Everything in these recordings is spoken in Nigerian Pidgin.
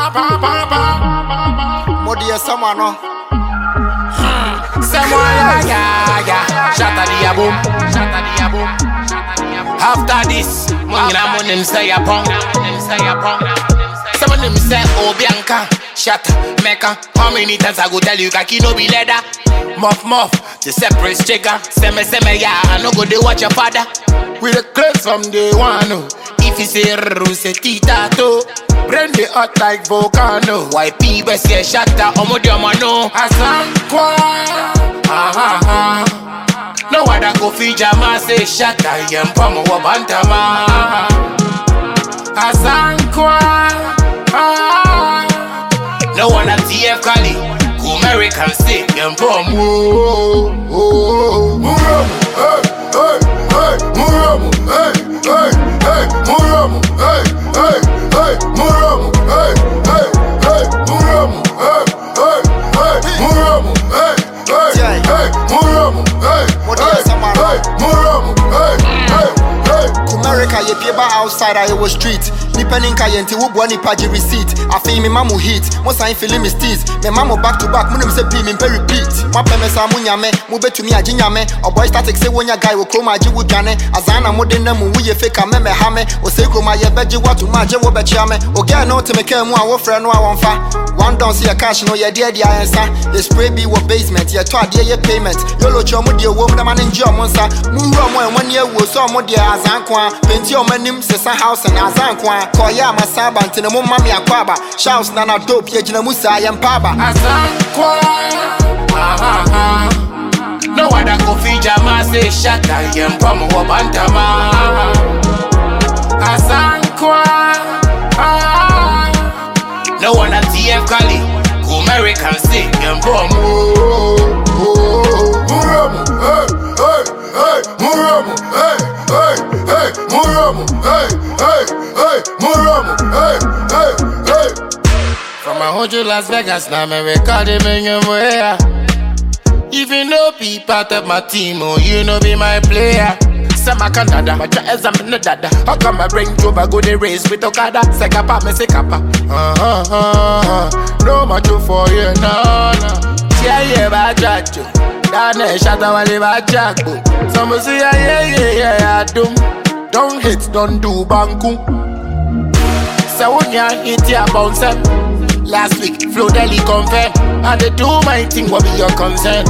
Modi ya someone no. Someone yeah, yeah, yeah. Shatter the boom, shatter the boom. After this, mungina munim say a pong, say a pong. Some of them say, Oh Bianca, shatter, mecca. How many times I go tell you, kaki no be leather? Muff, muff, the separate chicken. Seme, seme, yeah, I no go they watch your father. We the clothes from day one, oh. If you say rrrr, say tita to. Brain the hot like volcano. YP best yeah shatter, omo di omo no. Asankwa, ah ah ah. No other go fi jama say shatter, yem pomo wa bantama. Asankwa, ah. No one at TF Kali, go American say yem pomo. Muramu, hey, hey, hey, Muramu, hey, hey, hey, Muramu, hey, hey, hey, Muramu, hey, hey, hey, Muramu, hey, hey, hey, Muramu, hey, hey, hey, Muramu, hey, hey, hey, Muramu, hey, hey, hey. America ye pieba outside I was street. Nipa ninka ye nti wubwa nipa ji receipt. Afei me mamu hit. Mo sign feeling me steez. Me mamu back to back. Munim se pi me mpe repeat. Mo pe me sa mu nyame. Mo betumi agye nyame. Oboy static say wonya guy wo chroma agye wo dwane. Azana mo de na mu wuye fake a me me ha me. O say chroma ye beje watu ma agye wo bechia me. O girl no te me ka mu a wo frɛ no a wonfa. One down see your cash no ye de de ayensa. Ye spray be wo basement. Ye to ade ye payment. Yolo cho mo de wo mo na ma nje omo nsa. Mu wura mo enwa ne ewu so mo de azanko a. Penti omo anim sesa house na azanko a. Koya amasaba ntene mo mami akwaba. Shouts na na dope ye gina musa ye mpaba. Asankwa, ah ah ah. No other go fi jama say shatter, yem pomo wa bantama. Asankwa, ah. No one at TF Kali, go American say yem pomo. Muramu, hey, hey, hey, Muramu, hey, hey, hey, Muramu, hey, hey, hey, Muramu, hey, hey, hey. From a hundred Las Vegas, now me recording me your way. Even though be part of my team, oh, you know be my player. Say my Canada, my jazz I'm no dada. How come I bring Joba go the race with Okada? Say kappa, me say kappa. Uh huh, uh huh. No much for you, no, no. Yeah, yeah, ba jajo. Dane shata wale ba jago. Some say yeah, yeah, yeah, yeah, yeah, dum. Don't hit, don't do banku. So when you hit your bounce em. Last week, Flo Deli confirm I dey do my thing, what be your concern?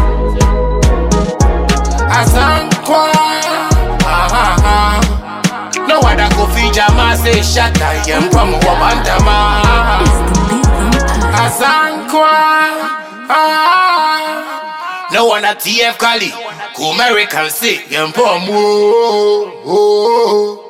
Asankwa ah, ah, ah. No other go fi jama say shatter Yem pomo wa bantama Asankwa ah. No one at TF Kali Go American say Yem pomo